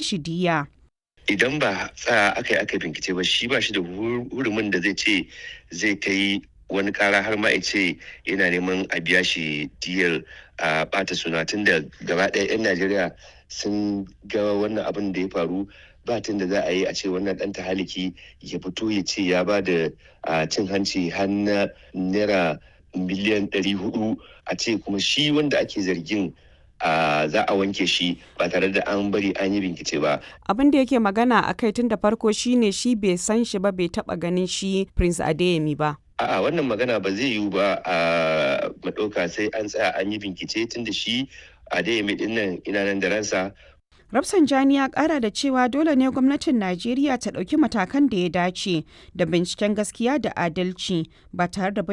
shi diya. idan ba tsaya aka yi aka bincike ba shi ba shi da hurumin da zai ce zai kai wani kara har ma ce yana neman a biya shi diyar a bata suna tun da gaba ɗaya 'yan najeriya sun ga wannan abin da ya faru ba tun da za a yi a ce wannan ɗan tahaliki ya fito ya ce ya ba da cin hanci har na naira miliyan 400 a ce kuma shi wanda ake zargin Uh, za a wanke shi ba tare da an bari an yi bincike ba. Abin da yake magana a kai tun da farko shine shi bai san shi ba bai taba ganin shi Prince Adeyemi ba. A'a wannan magana ba zai yiwu ba a maɗauka sai an tsaya an yi bincike tun da shi Adeyemi ɗin nan ina nan da ransa Rafsanjani ya kara da cewa dole ne gwamnatin Najeriya ta ɗauki matakan da ya dace da binciken gaskiya da adalci ba tare da